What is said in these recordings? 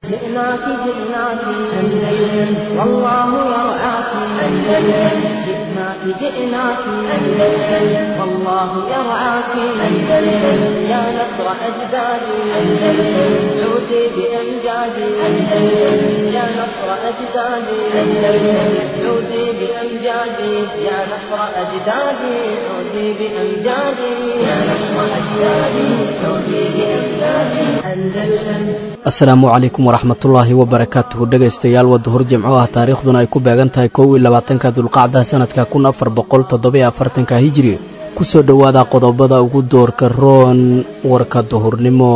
جئناك جئناك أندلس والله يرعاك أندلس جئناك جئناك أندلس والله يرعاك أندلس يا نصر أجدادي أندلس عودي بأمجادي أندلس يا نصر أجدادي أندلس عودي بأمجادي يا نصر أجدادي عودي بأمجادي يا نصر أجدادي عودي بأمجادي أندلس asalaamu calaykum waraxmatullaahi wabarakaatuhu dhegaystayaal waa duhur jimco ah taariikhduna ay ku beegan tahay kow iyo labaatanka dulqacda sannadka kun afar boqol toddobiyo afartanka hijiri ku soo dhowaada qodobada ugu doorka roon warka duhurnimo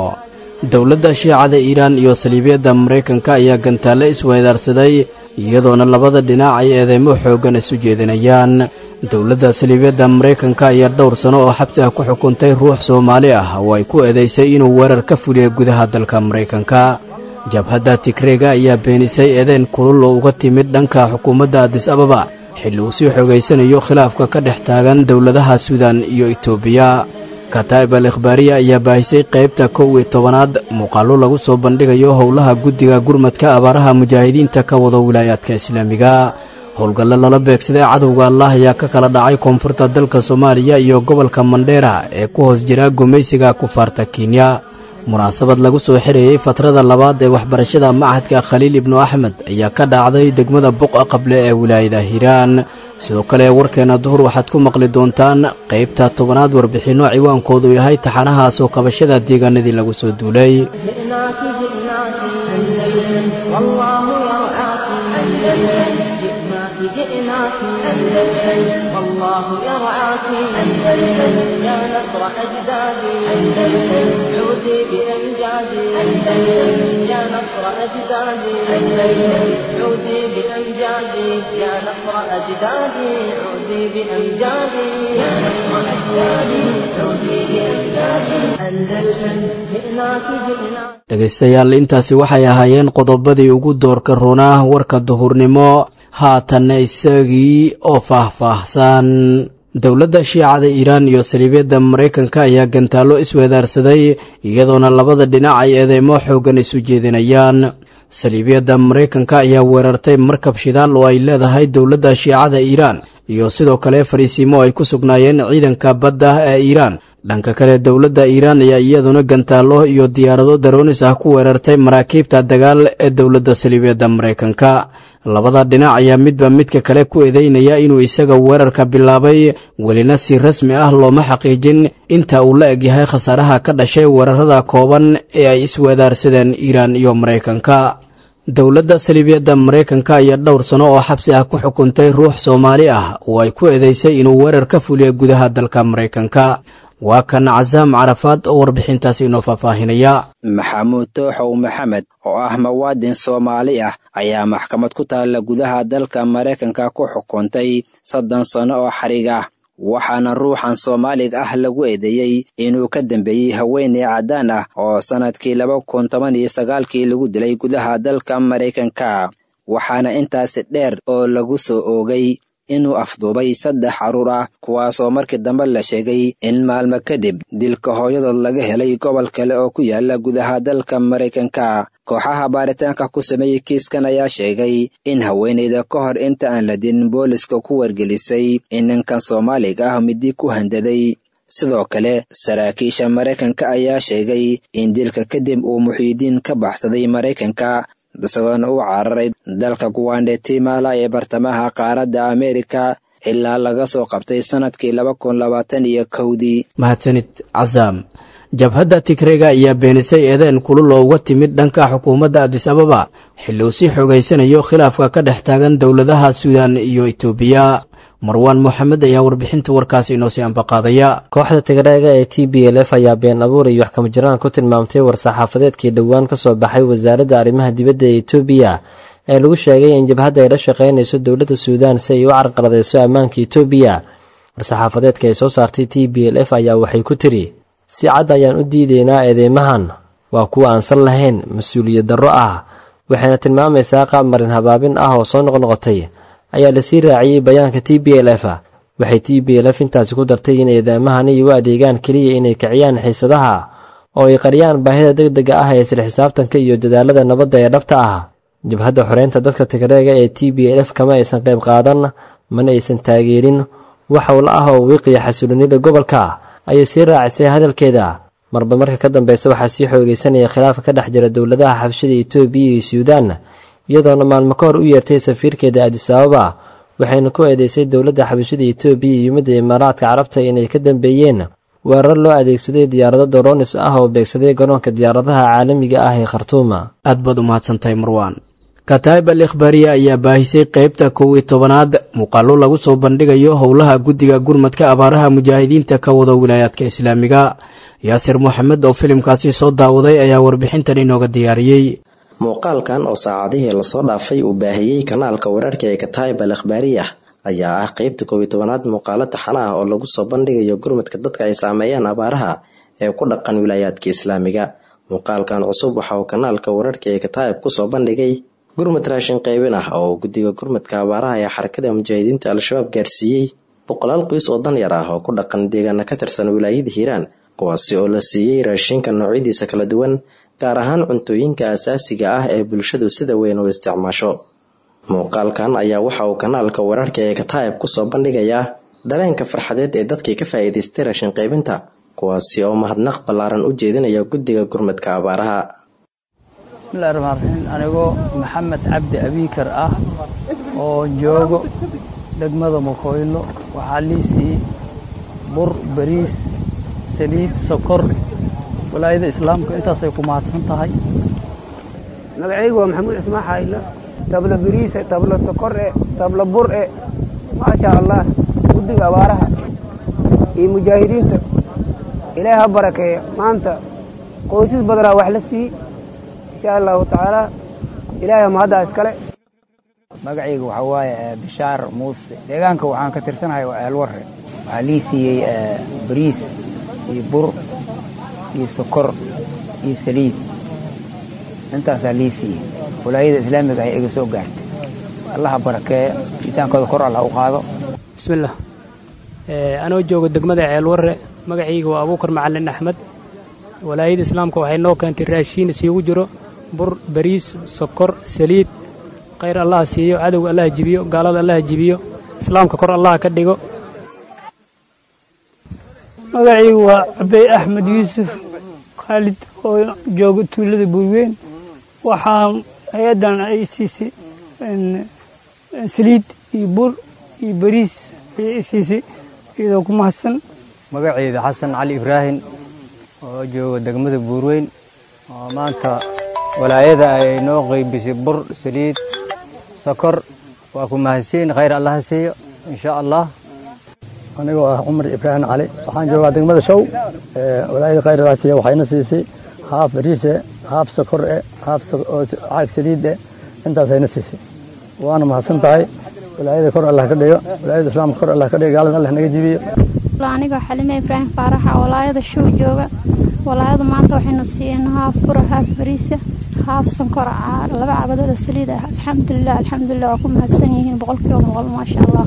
dowladda shiicada iiraan iyo saliibiyadda maraykanka ayaa gantaalle isweydaarsaday iyadoona labada dhinac ay eedeymo xooggan isu jeedinayaan dowladda saliibiyadda maraykanka ayaa dhowr sano oo xabsi ah ku xukuntay ruux soomaali ah oo ay ku eedaysay inuu weerar ka fuliyo gudaha dalka maraykanka jabhadda tigreega ayaa beenisay eedeen kulul oo uga timid dhanka xukuumadda adis ababa xilli uu sii xogaysanayo khilaafka ka dhex taagan dowladaha suudan iyo etoobiya kataa'ib al ikhbaariya ayaa baahisay qaybta kow iyo tobanaad muuqaallo lagu soo bandhigayo howlaha guddiga gurmadka abaaraha mujaahidiinta ka wada wilaayaadka islaamiga howlgallo lala beegsaday cadowga allah ayaa ka kala dhacay koonfurta dalka soomaaliya iyo gobolka mandheera ee ku hoos jira gumaysiga kufaarta kenya munaasabad lagu soo xirayey fatrada labaad ee waxbarashada machadka khaliil ibnu axmed ayaa ka dhacday degmada buqa qable ee wilaayada hiiraan sidoo kale warkeenna duhur waxaad ku maqli doontaan qaybta tobanaad warbixinno ciwaankoodu yahay taxanaha soo kabashada deegaanadii lagu soo duulay جئناك جئناك أندلس والله يرعاك أندلس جئناك جئناك أندلس والله يرعاك أندلس يا نصر أجدادي أندلس عودي بأمجادي أندلس يا نصر أجدادي أندلس عودي بأمجادي يا نصر أجدادي عودي بأمجادي يا نصر أجدادي عودي بأمجادي أندلس جئناك جئناك dhegaystayaal intaasi waxay ahaayeen qodobadii ugu doorka roonaa warka duhurnimo haatanna isagii oo faah-faahsan dowladda shiicada iiraan iyo saliibiyadda maraykanka ayaa gantaallo isweedaarsaday iyadoona labada dhinac ay eedeymo xooggan isu jeedinayaan saliibiyadda maraykanka ayaa weerartay markab shidaal oo ay leedahay dowladda shiicada iiraan iyo sidoo kale fariisiimo ay ku sugnaayeen ciidanka badda ee iiraan dhanka kale dowladda iiraan ayaa iyaduna gantaallo iyo diyaarado daroonis ah ku weerartay maraakiibta dagaal ee dowladda saliibiyadda maraykanka labada dhinac ayaa midba midka kale ku eedeynaya inuu isaga weerarka bilaabay welina si rasmi ah looma xaqiijin inta uu la egyahay khasaaraha ka dhashay weerarada kooban ee ay isweedaarsadeen iiraan iyo maraykanka dowladda saliibiyadda maraykanka ayaa dhowr sano oo xabsi ah ku xukuntay ruux soomaali ah oo ay ku eedeysay inuu weerar ka fuliyo gudaha dalka maraykanka waa kan casaam carafaad oo warbixintaasi inoo faahfaahinaya maxamuud tooxow maxamed oo ah muwaadin soomaali ah ayaa maxkamad ku taalla gudaha dalka maraykanka ku xukuntay soddon sano oo xarig ah waxaana ruuxan soomaaliga ah lagu eedeeyey inuu ka dambeeyey haweeney caddaan ah oo sannadkii laba kun toban iyo sagaalkii lagu dilay gudaha dalka maraykanka waxaana intaasi dheer oo lagu soo oogay inuu afduubay saddex carruur ah kuwaasoo markii dambe la sheegay in maalmo kadib dilka hooyadood laga helay gobol kale oo ku yaala gudaha dalka maraykanka kooxaha baaritaanka ku sameeyey kiiskan ayaa sheegay in haweenayda ka hor inta aan la dilin booliska ku wargelisay in ninkan soomaaliga ah midi ku handaday sidoo kale saraakiisha maraykanka ayaa sheegay in dilka kadib uu muxiidiin ka baxsaday maraykanka isagoona u cararay dalka guwandetimala ee bartamaha qaaradda ameerika ilaa laga soo qabtay sannadkii laba kun labaatan iyo kowdii mahadsanid casaam jabhadda tigreega ayaa beenisay eedeen kulul oo uga timid dhanka xukuumadda adis ababa xilli uu sii xogaysanayo khilaafka ka dhex taagan dowladaha suudan iyo etoobiya marwaan moxamed ayaa warbixinta warkaasi inoo sii ambaqaadaya kooxda tigreega ee t b l f ayaa been abuur iyo waxkama jiraan ku tilmaamtay war-saxaafadeedkii dhowaan ka soo baxay wasaaradda arrimaha dibadda ee etoobiya ee lagu sheegay in jabhadda ay la shaqaynayso dowladda suudaan si ay u carqaladeyso ammaanka etoobiya war-saxaafadeedka ay soo saartay t b l f ayaa waxay ku tiri si cad ayaan u diideynaa eedeymahan waa kuwa aan sal lahayn mas-uuliyad darro ah waxayna tilmaamaysaa qaab marin habaabin ah oo soo noqnoqotay ayaa lasii raaciyey bayaanka t b l f waxay t b l f intaasi ku dartay in eedeemahani u adeegaan keliya inay kiciyaan xiisadaha oo ay qariyaan baahida deg dega ah ee isla xisaabtanka iyo dadaalada nabadda ee dhabta ah jabhadda xoreynta dadka tigreega ee t b l f kama aysan qayb qaadan mana aysan taageerin wax howla ah oo wiiqiya xasulinida gobolka ayay sii raacisay hadalkeeda marba marka ka dambeysa waxaa sii xoogeysanaya khilaafka ka dhex jira dowladaha xabshida etoobiya iyo suudaan iyadoona maalmo ka hor u yeertay safiirkeeda adisababa waxayna ku eedeysay dowladda xabashida etoobiya iyo midda imaaraadka carabta inay ka dambeeyeen weerar loo adeegsaday diyaarado doronis ah oo beegsaday garoonka diyaaradaha caalamiga ah ee khartuuma aad baad u mahadsantahay marwaan kataib al ikhbaariya ayaa baahisay qeybta kow iyo tobanaad muuqaallo lagu soo bandhigayo howlaha guddiga gurmadka abaaraha mujaahidiinta ka wada wilaayaadka islaamiga yaasir moxamed oo filimkaasi soo daawaday ayaa warbixintan inooga diyaariyey muuqaalkan oo saacadihii lasoo dhaafay uu baahiyey kanaalka wararka ee kataib al ikhbaariyah ayaa ah qeybta koob iyo tobanaad muuqaalo taxana ah oo lagu soo bandhigayo gurmadka dadka ay saameeyaan abaaraha ee ku dhaqan wilaayaadka islaamiga muuqaalkan cusub waxa uu kanaalka wararka ee kataib kusoo bandhigay gurmad raashin qaybin ah oo guddiga gurmadka abaaraha ee xarakada mujaahidiinta al-shabaab gaarsiiyey boqolaal qoys oo danyar ah oo ku dhaqan deegaana ka tirsan wilaayada hiiraan kuwaasi oo la siiyey raashinka noocyadiisa kala duwan gaar ahaan cuntooyinka asaasiga ah ee bulshadu sida weyn u isticmaasho muuqaalkan ayaa waxa uu kanaalka wararka ee kataib kusoo bandhigayaa dareenka farxadeed ee dadkii ka faa'iidaystay raashin qaybinta kuwaasi oo mahadnaq ballaaran u jeedinaya guddiga gurmadka abaaraha bismillahi raxmaan raxiim anigoo maxamed cabdi abiikar ah oo joogo degmada makoylo waxaa liisii bur bariis saliid sokor walaayada islaamka intaasay ku mahadsan tahay magacaygu waa maxamuud cismaan xaayla tabla bariise tabla sokore tabla bure maasha allah guddiga abaaraha iyo mujaahidiinta ilaahi ha barakeeya maanta qoysas badanaa wax la siiyey insha allahu tacaala ilaahay mahaddaa iskale magacayga waxaa waaye bishaar muuse deegaanka waxaan ka tirsanahay waa eelwarre waxaa lii siiyey bariis iyo bur iyo sokor iyo saliid intaasaa lii siiyey walaayada islaamiga ay iga soo gaartay allaha barakeeya miisaankooda kor allah u qaado bismillaah anoo jooga degmada ceelwarre magacayga waa abuukar macalin axmed walaayada islaamka waxay noo keentay raashiin isiigu jiro bur bariis sokor saliid khayr allaha siiyo cadowga allaha jibiyo gaalada allaha jibiyo islaamka kor allaha ka dhigo magacaygu waa cabey axmed yuusuf khaalid oo jooga tuulada buurweyn waxaa hay-addan ay siisay saliid iyo bur iyo bariis ayay siisay iyadoo ku mahadsan magacayda xasan cali ibraahim oo jooga degmada buurweyn oo maanta walaayada ay noo qaybisay bur saliid sokor waa ku mahadsiin khayr allaha siiyo insha allah anigoo ah cumar ibraahim cali waxaan joogaa degmada show walaayada khayr allaha siiya waxayna siisay haaf bariise haaf sokor e haaf caag saliid e intaasayna siisay waana mahadsan tahay walaayada kor allah ka dhigo walaayada islaamka kor allah ka dhigo gaalada allah naga jibiyo anigoo xalime ibraahim faaraxa walaayada show jooga walaayadu maanta waxayna siiyeen haaf fura haaf bariisa haaf sankor laba cabadooda saliid ah alxamdulilah alxamdulilah waa ku mahadsan yihiin boqolkiiba boqol maasha allah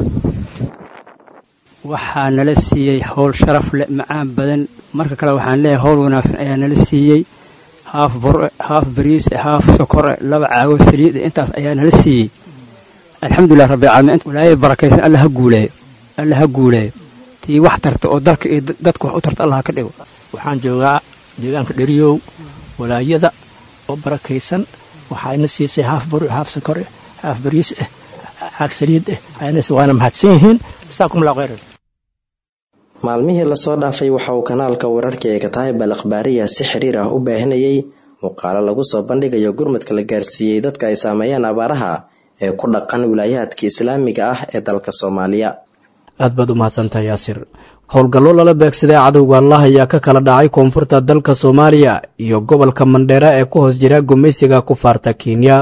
waxaa nala siiyey howl sharaf leh macaan badan marka kale waxaan leeyahay howl wanaagsan ayaa nala siiyey haaf bure haaf bariise haaf sokore laba caago saliide intaas ayaa nala siiyey alxamdulilah rabbilcaalamiin walaayada barakaysan alla ha guuleeyo alla ha guuleeyo tii wax tarta oo dalka iyo dadka wax u tarta allah ka dhigo waxaan joogaa deegaanka dheriyow walaayada oo barakaysan waxayna siisay haaf bur haaf sokore haaf bariis ah caag saliid ah ayna waana mahadsan yihiin jasaakum allah khayran maalmihii lasoo dhaafay waxa uu kanaalka wararka ee kataib al akhbaariya si xiriir ah u baahinayay muuqaalo lagu soo bandhigayo gurmadka la gaarsiiyey dadka ay saameeyaan abaaraha ee ku dhaqan wilaayaadka islaamiga ah ee dalka soomaaliya aad baad u mahadsantahay yaasir howlgallo lala beegsaday cadowga allah ayaa ka kala dhacay koonfurta dalka soomaaliya iyo gobolka mandheera ee ku hoos jira gumaysiga kufaarta kenya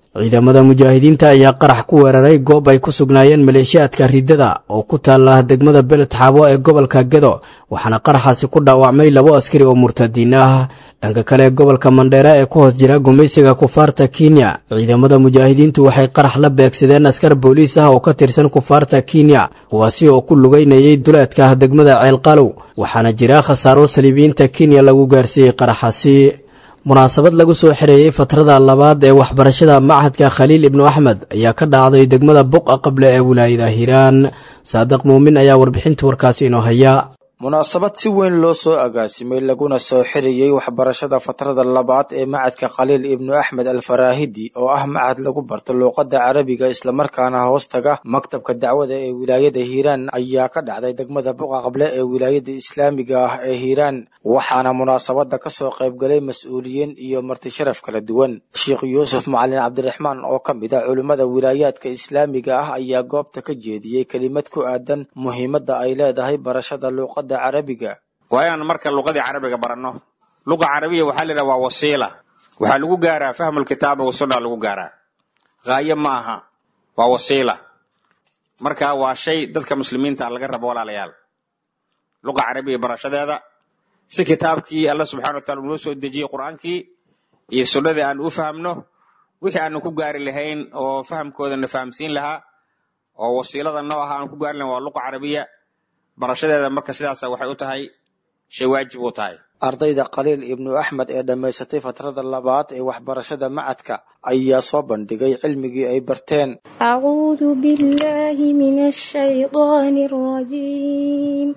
ciidamada mujaahidiinta ayaa qarax ku weeraray goob ay ku sugnaayeen maleeshiyaadka riddada oo ku taala degmada beled xaabo ee gobolka gedo waxaana qaraxaasi ku dhaawacmay labo askari oo murtadiin ah dhanka kale gobolka mandheera ee ku hoos jira gumaysiga kufaarta kenya ciidamada mujaahidiintu waxay qarax la beegsadeen askar booliis ah oo ka tirsan kufaarta kenya kuwaasi oo ku lugaynayay duleedka degmada ceelqalow waxaana jira khasaaro saliibiyiinta kenya lagu gaarsiiyey qaraxaasi munaasabad lagu soo xereeyey fatrada labaad ee waxbarashada machadka khaliil ibnu axmed ayaa ka dhacday degmada buqa qable ee wilaayada hiiraan saadiq muumin ayaa warbixinta warkaasi inoo haya munaasabad si weyn loo soo agaasimay laguna soo xiriyey waxbarashada fatrada labaad ee macadka khaliil ibnu axmed alfaraahidi oo ah macad lagu barto luuqadda carabiga islamarkaana hoostaga maktabka dacwada ee wilaayada hiiraan ayaa ka dhacday degmada buqa qable ee wilaayada islaamiga ah ee hiiraan waxaana munaasabada kasoo qaybgalay mas-uuliyiin iyo marti sharaf kala duwan sheekh yuusuf macalin cabdiraxmaan oo ka mid a culimmada wilaayaadka islaamiga ah ayaa goobta ka jeediyey kelimad ku aadan muhiimadda ay leedahay barashada luuqada waa inaan marka luqadii carabiga baranno luqa carabiya waxaa la yidhaha waa wasiila waxaa lagu gaaraa fahmulkitaaba wasunna lagu gaaraa haayo ma aha waa wasiila marka waa shay dadka muslimiinta laga rabo walaalayaal luqa carabiya barashadeeda si kitaabkii alla subxana wa taala unoo soo dejiyey qur-aankii iyo sunnadii aan u fahamno wixii aanu ku gaari lahayn oo fahamkoodana fahamsiin lahaa oo wasiilada noo aha aan ku gaari lahayn waa luqa carabiya barashadeeda marka sidaasa waxay u tahay shay waajib u tahay ardayda khaliil ibnu axmed ee dhammaysatay fatrada labaad ee waxbarashada macadka ayaa soo bandhigay cilmigii ay barteen أعوذ بالله من الشيطان الرجيم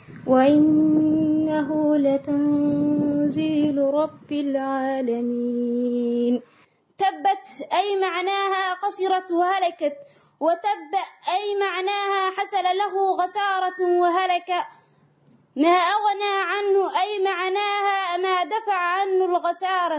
وإنه لتنزيل رب العالمين تبت أي معناها قصرت وهلكت وتب أي معناها حصل له خسارة وهلك ما أغنى عنه أي معناها ما دفع عنه الخسارة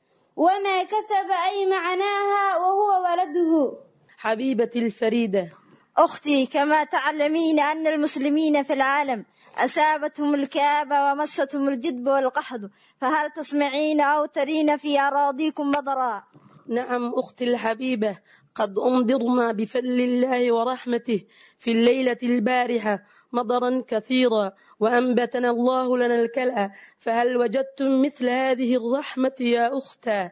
وما كسب أي معناها وهو ولده حبيبتي الفريدة أختي كما تعلمين أن المسلمين في العالم أصابتهم الكآبة ومستهم الجدب والقحط فهل تسمعين أو ترين في أراضيكم مطرا نعم أختي الحبيبة قد أمضرنا بفضل الله ورحمته في الليلة البارحة مطرا كثيرا وأنبتنا الله لنا الكلأ فهل وجدتم مثل هذه الرحمة يا أختا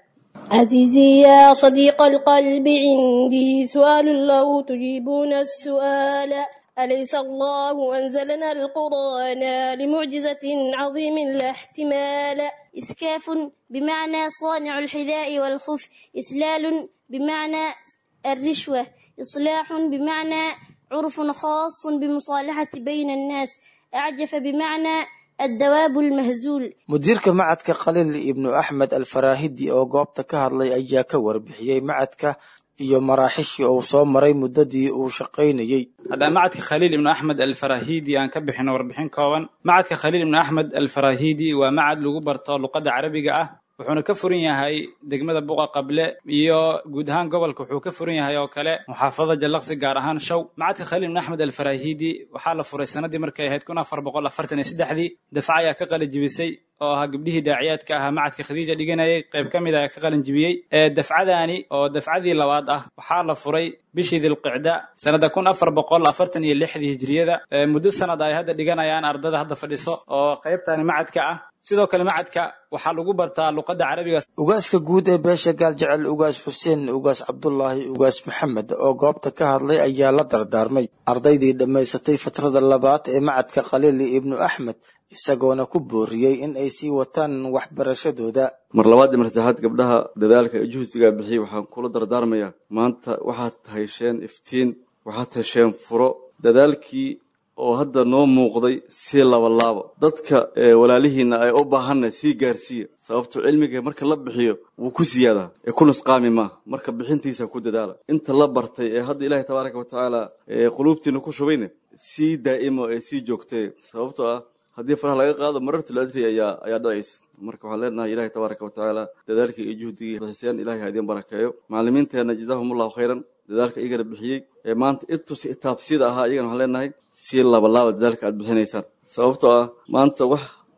عزيزي يا صديق القلب عندي سؤال لو تجيبون السؤال أليس الله أنزلنا القرآن لمعجزة عظيم لا احتمال إسكاف بمعنى صانع الحذاء والخف إسلال بمعنى الرشوة إصلاح بمعنى عرف خاص بمصالحة بين الناس أعجف بمعنى الدواب المهزول mudiirka macadka khaliil ibnu axmed alfaraahidi oo goobta ka hadlay ayaa ka warbixiyey macadka iyo maraaxishii uu soo maray muddadii uu shaqaynayey haddaan macadka khaliil ibnu axmed alfarahidi aan ka bixino warbixin kooban macadka khaliil ibnu axmed alfarahidi waa macad lagu barto luqadda carabiga ah wuxuuna ka furan yahay degmada buqa qable iyo guud ahaan gobolka wuxuu ka furan yahay oo kale muxaafadada jallaqsi gaar ahaan show macadka khaliil ibn axmed alfarahidi waxaa la furay sanadii markay ahayd kun afar boqol afartan iyo saddexdii dafca ayaa ka qalajibisay oo ahaa gabdhihii daaciyaadka ahaa macadka khadiija dhiganayay qayb ka mid ayaa ka qalin jibiyey dafcadaani oo dafcadii labaad ah waxaa la furay bishii dilqicda sanada kun afar boqol afartan iyo lixdii hijriyada muddo sanad ay hadda dhiganayaan ardada hadda fadhiso oo qaybtani macadka ah sidoo kale macadka waxaa lagu bartaa luqadda carabiga ugaaska guud ee beesha gaal jecel ugaas xuseen ugaas cabdulaahi ugaas maxamed oo goobta ka hadlay ayaa la dardaarmay ardaydii dhammaysatay fatrada labaad ee macadka khaliil ibnu axmed isagoona ku booriyey in ay sii wataan waxbarashadooda mar labaad iyo mar saddexaad gabdhaha dadaalka ee juhsigaa bixiyey waxaan kula dardaarmayaa maanta waxaad hesheen iftiin waxaad hesheen furo dadaalkii oo hadda noo muuqday sii labalaabo dadka walaalihiina ay u baahanna sii gaarsiiya sababto cilmiga marka la bixiyo wuu ku siyaadaa ee ku nusqaami maaha marka bixintiisa ku dadaala inta la bartay ee hadda ilaahay tabaaraka wa tacaala quluubtiina ku shubayna sii daa'imo ee sii joogtee sababtoo ah haddii faraha laga qaado marartul adri ayaa ayaa dhacaysa marka waxaan leenahay ilaahay tabaaraka wa tacaala dadaalkii iyo juhdigii bixiseen ilahay ha idin barakeeyo macallimiinteenna jazaahumullahu khayran dadaalka iyagana bixiyey ee maanta intus itaabsiyada ahaa iyagana waxaan leenahay sii labalaaba dadaalka aad bixinaysaan sababtoo ah maanta wax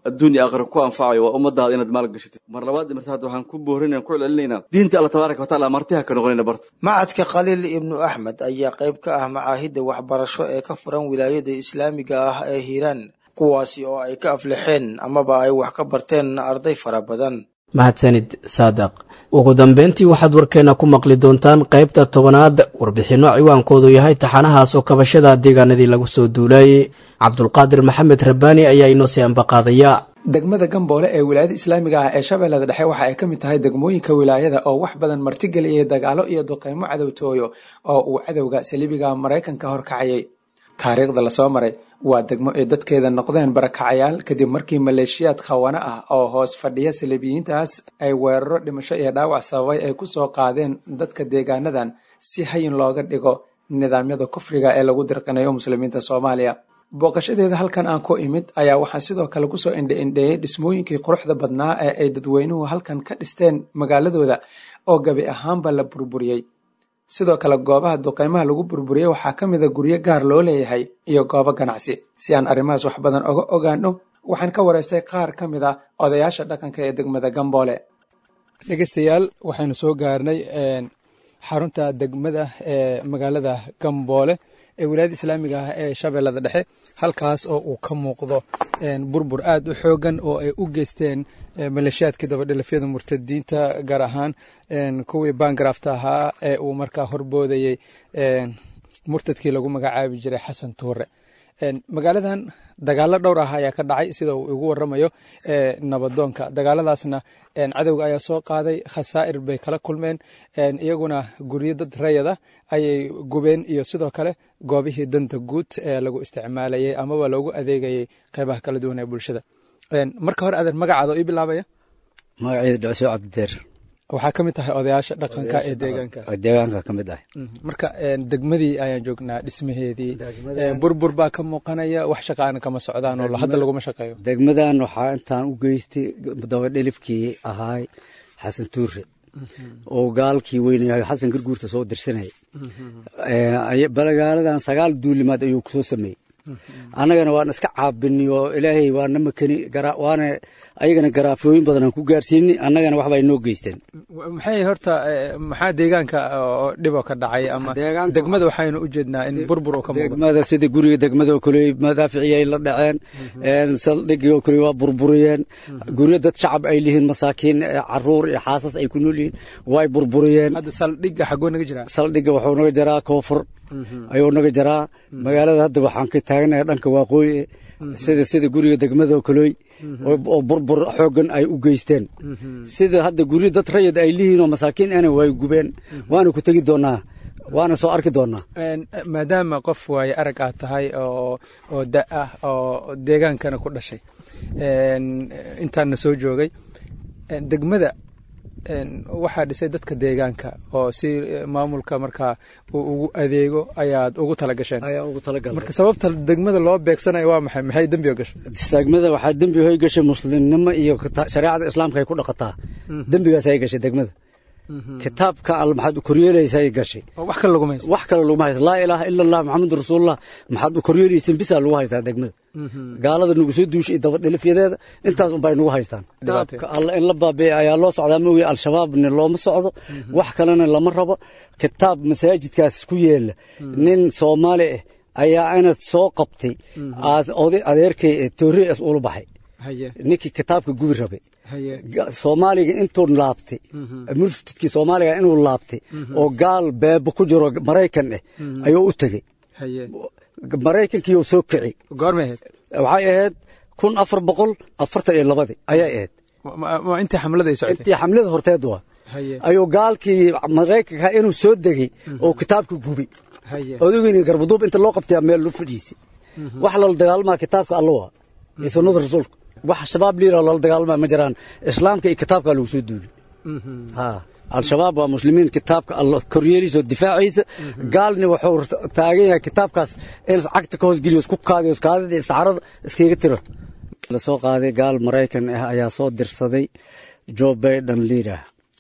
adduun iyo aakhira ku anfacayo waa ummadaada inaad maal gashatid mar labaad iyo mar saddexaad waxaan ku boorinaya ku celcelinaynaa diinta alla tabaaraka watacaala martiha ka noqonayna barta macadka khaliil ibnu axmed ayaa qayb ka ah macaahidda waxbarasho ee ka furan wilaayada islaamiga ah ee hiiraan kuwaasi oo ay ka aflixeen amaba ay wax ka barteen arday fara badan mahadsanid saadaq ugu dambeyntii waxaad warkeena ku maqli doontaan qaybta tobanaad warbixinno ciwaankoodu yahay taxanahaas oo kabashada deegaanadii lagu soo duulaayey cabdulqaadir maxamed rabbaani ayaa inoo sii ambaqaadaya degmada gamboole ee wilaayada islaamiga ah ee shabeellada dhexe waxa ay ka mid tahay degmooyinka wilaayada oo wax badan martigeliyay dagaalo iyo duqeymo cadowtooyo oo uu cadowga saliibiga maraykanka horkacayay taariikhda lasoo maray waa degmo ay dadkeeda noqdeen barakacayaal kadib markii maleeshiyaad khawana ah oo hoos fadhiya saliibiyiintaas ay weeraro dhimasho iyo dhaawac sababay ay ku soo qaadeen dadka deegaanadan si hayin looga dhigo nidaamyada kufriga ee lagu dirqinayo muslimiinta soomaaliya booqashadeeda halkan aan ku imid ayaa waxaa sidoo kale kusoo indhe-indheeyey dhismooyinkii quruxda badnaa ee ay dadweynuhu halkan ka dhisteen magaaladooda oo gabi ahaanba la burburiyey sidoo kale goobaha duqeymaha lagu burburiyey waxaa ka mid a guryo gaar loo leeyahay iyo goobo ganacsi si aan arrimahaas wax badan oga ogaano waxaan ka wareystay qaar ka mid ah odayaasha dhaqanka ee degmada gamboole dhegeystayaal waxaynu soo gaarnay xarunta degmada ee magaalada gamboole ee wilaayada islaamiga ah ee shabeellada dhexe halkaas oo uu ka muuqdo burbur aad u xoogan oo ay u geysteen maleeshiyaadkii dabadhilafyada murtadiinta gaar ahaan kuwii baangarafta ahaa ee uu markaa horboodayey murtadkii lagu magacaabi jiray xasan tuure magaaladan dagaalo dhowr ah ayaa ka dhacay sida uu igu waramayo nabadoonka dagaaladaasna cadowga ayaa soo qaaday khasaa'ir bay kala kulmeen iyaguna guryo dad rayada ayay gubeen iyo sidoo kale goobihii danta guud ee lagu isticmaalayay amaba loogu adeegayay qeybaha kala duwan ee bulshada marka hore adeer magacaada oo ii bilaabaya magaceeda dhacso cabdideer waxaa ka mid tahay odayaasha dhaqanka ee deegaanka deegaanka ka mid ah marka degmadii ayaan joognaa dhismaheedii burbur baa ka muuqanaya wax shaqaana kama socdaan oo hadda laguma shaqeeyo degmadan waxaa intaan u geystay dabadhelifkii ahaay xasan tuure oo gaalkii weynayahay xasan garguurta soo dirsanaya balagaaladan sagaal duulimaad ayuu kusoo sameeyey annagana waan iska caabini oo ilaahay waana makani waana ayagana garaafooyin badan aan ku gaarsiini annagana waxba ay noo geysteen maxay horta maxaa deegaanka oo dhiboo ka dhacay ama degmada waxaynu u jeednaa in burbur oo ka muuqdo degmada sida guriga degmada oo kale madaaficii ay la dhaceen saldhigii oo kale waa burburiyeen guryo dad shacab ay lihiin masaakiin caruur iyo xaasas ay ku nool yihiin way burburiyeen hadda saldhigga xagoo naga jiraa saldhigga wuxuu naga jaraa koonfur ayuu naga jaraa magaalada hadda waxaan ka taaganahay dhanka waaqooyi sida sida guriga degmada oo kalooy oo burbur xoogan ay u geysteen sida hadda guryo dad rayid ay lihiin oo masaakiin ana way gubeen waana ku tegi doonaa waana soo arki doonaa maadaama qof waaye arag aad tahay oo oo da ah oo deegaankana ku dhashay intaanna soo joogay degmada waxaa dhisay dadka deegaanka oo si maamulka markaa uu ugu adeego ayaad ugu talagasheen marka sababta degmada loo beegsanayo waa maxay maxay dembi o gashay degmada waxaa dembi hoy gashay muslimnimo iyo shareecada islaamka ay ku dhaqataa dembigaas ay gashay degmada kitaabka al maxaad u koryeelaysa ay gashay wax kale laguma haysto wax kale laguma haysto laa ilaaha ila allah maxamadu rasuulullah maxaad u koryeelayseen bisaa lagu haystaa degmada gaalada nagu soo duushay dabadhilifyadeeda intaas unbay nagu haystaan kitaabka alla in la baabiya ayaa loo socdaa mooye al-shabaabna looma socdo wax kalena lama rabo kitaab masaajidkaas ku yeela nin soomaali ah ayaa inad soo qabtay oday adeerkay toore as ula baxay ninkii kitaabka gubi rabay soomaaliga intuu laabtay murtadkii soomaaliga inuu laabtay oo gaal beebo ku jiro maraykan ah ayuu u tegey maraykankiiyuu soo kici goormay ahayd waxay ahayd kun afar boqol afartan iyo labadii ayay ahayd intii xamlada ay socotay intii xamlada horteed waa ayuu gaalkii maraykanka inuu soo degey oo kitaabka gubi odageyni garbaduub inta loo qabtay meel loo fadhiisay wax lala dagaalmaa kitaabka alla waa iyo sunnada rasuulka wax shabaab liira lala dagaalmaa ma jiraan islaamka iyo kitaabka lagu soo duuli al-shabaab waa muslimiin kitaabka alla koryeeliisa oo difaacaysa gaalni wuxuu taagan yahay kitaabkaas in cagta ka hoosgeliyo isku kaadiyo kaadida iyo saxarada iskaga tiro la soo qaaday gaal maraykan ah ayaa soo dirsaday joe baiden liidah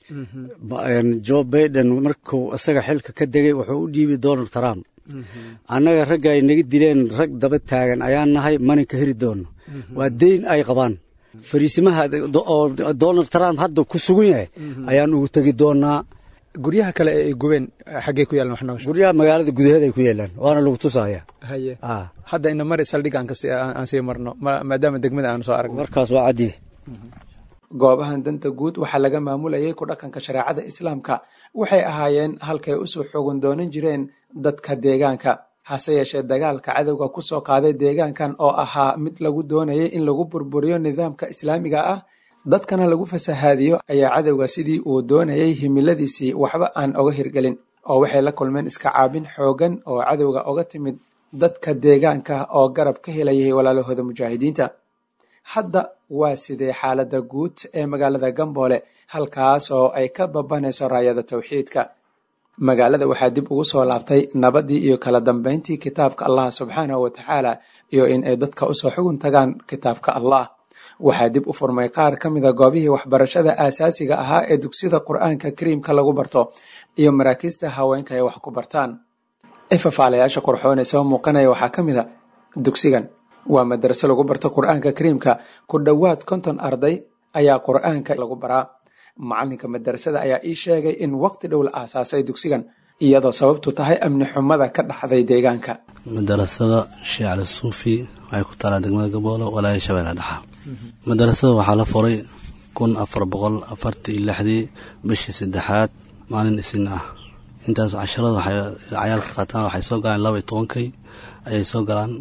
joe baiden markuu isaga xilka ka degay wuxuu u dhiibay donald trump annaga ragga ay naga dileen rag daba taagan ayaan nahay mana ka heri doonno waa deyn ay qabaan fariisimaha oo donald trump hadda ku sugan yahay ayaan ugu tegi doonaa guryaha kale ee ay gubeen xaggee ku yaalan wax nooga guryaha magaalada gudaheeda ay ku yaalaan waana lagu tusaya haye hadda ina mari saldhig aan aan sii marno maadaama degmada aan soo aragno markaas waa caddiye goobahan danta guud waxaa laga maamulayay ku dhaqanka shareecada islaamka waxay ahaayeen halkay usoo xogan doonan jireen dadka deegaanka hase yeeshee dagaalka cadowga ku soo qaaday deegaankan oo ahaa mid lagu doonayay in lagu burburiyo nidaamka islaamiga ah dadkana lagu fasahaadiyo ayaa cadowga sidii uu doonayay himiladiisii waxba aan oga hirgelin oo waxay la kulmeen iska caabin xoogan oo cadowga oga timid dadka deegaanka oo garab ka helayay walaalahooda mujaahidiinta hadda waa sidee xaaladda guud ee magaalada gamboole halkaas oo ay ka babanayso raayada tawxiidka magaalada waxaa dib ugu soo laabtay nabadii iyo kala dambayntii kitaabka allah subxaanahu wa tacaala iyo in ay dadka usoo xugun tagaan kitaabka allah waxaa dib u furmay qaar ka mida goobihii waxbarashada aasaasiga ahaa ee dugsida qur-aanka kariimka lagu barto iyo maraakiista haweenka ay wax ku bartaan ifafaalayaasha qurxoone soo muuqanaya waxaa ka mid a dugsigan waa madraso lagu barto qur-aanka kariimka ku dhowaad konton arday ayaa qur-aanka lagu baraa macalinka madrasada ayaa ii sheegay in waqti dhow la aasaasay dugsigan iyadoo sababtu tahay amni xumada ka dhaxday deegaanka madarasada sheekh cali suufi waxay ku taalaa degmada gaboolo walaaya shabeelle dhexa madarasada waxaa la furay kun afar boqol afartii lixdii bishii saddexaad maalin isin ah intaas casharada waxay cayaalka qaataan waxay soo galaan laba iyo tobankay ayay soo galaan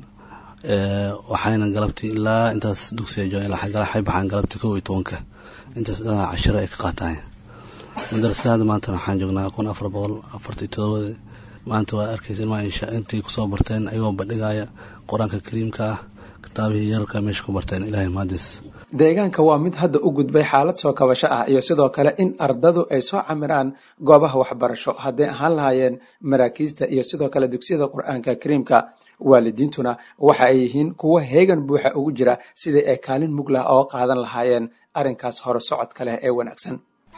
waxayna galabtii ilaa intaas dugsiga joogan waxay baxaan galabtii kow iyo tobanka intaas dhanaa cashiro ay ka qaataan madarasada maanta waxaan joognaa kun afar boqol afartii todobada maanta waa arkaysa ilmaa intii kusoo barteen ayagoo bandhigaya qur-aanka kariimka ah kitaabihii yararka meesha ku barteen ilaahay mahadis deegaanka waa mid hadda u gudbay xaalad soo kabasho ah iyo sidoo kale in ardadu ay soo camiraan goobaha waxbarasho hadday ahaan lahaayeen maraakiista iyo sidoo kale dugsiyada qur-aanka kariimka waalidiintuna waxa ay yihiin kuwo heegan buuxa ugu jira sidii ay kaalin muglah oo qaadan lahaayeen arrinkaas hore socodka leh ee wanaagsan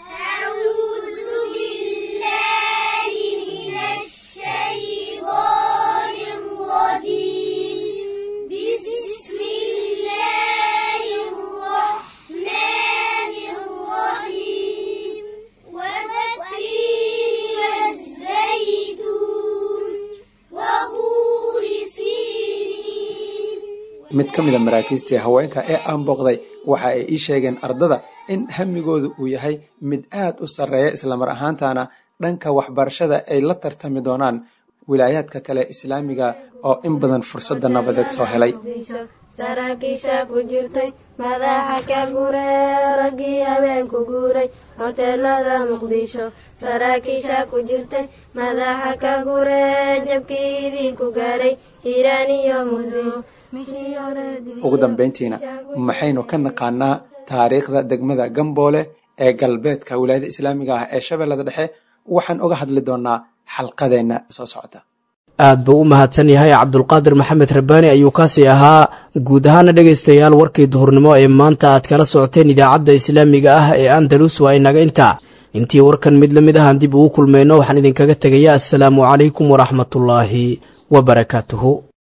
mid ka mid a maraakiistii haweenka ee aan booqday waxa ay ii sheegeen ardada in hamigoodu uu yahay mid aad u sarreeya islamar ahaantana dhanka waxbarashada ay la tartami doonaan wilaayaadka kale islaamiga oo in badan fursadda nabadeed soo helay saraakiisha ku jirtay madaxa ka guree raggii habeenku guuray hoteelada muqdisho saraakiisha ku jirtay madaxa ka guree jabkii idinku gaaray hiiraan iyo muqdisho ugu dambayntiina maxaynu ka naqaanaa taariikhda degmada gamboole ee galbeedka wilaayada islaamiga ah ee shabeellada dhexe waxaan uga hadli doonaa xalqadeenna soo socota aad buu u mahadsan yahay cabdulqaadir maxamed rabbaani ayuu kaasi ahaa guud ahaana dhegaystayaal warkii duhurnimo ee maanta aad kala socoteen idaacadda islaamiga ah ee andalus waa inaga intaa intii warkan mid lamid ahaan dib ugu kulmayno waxaan idinkaga tegayaa assalaamu calaykum waraxmatullaahi wabarakaatuhu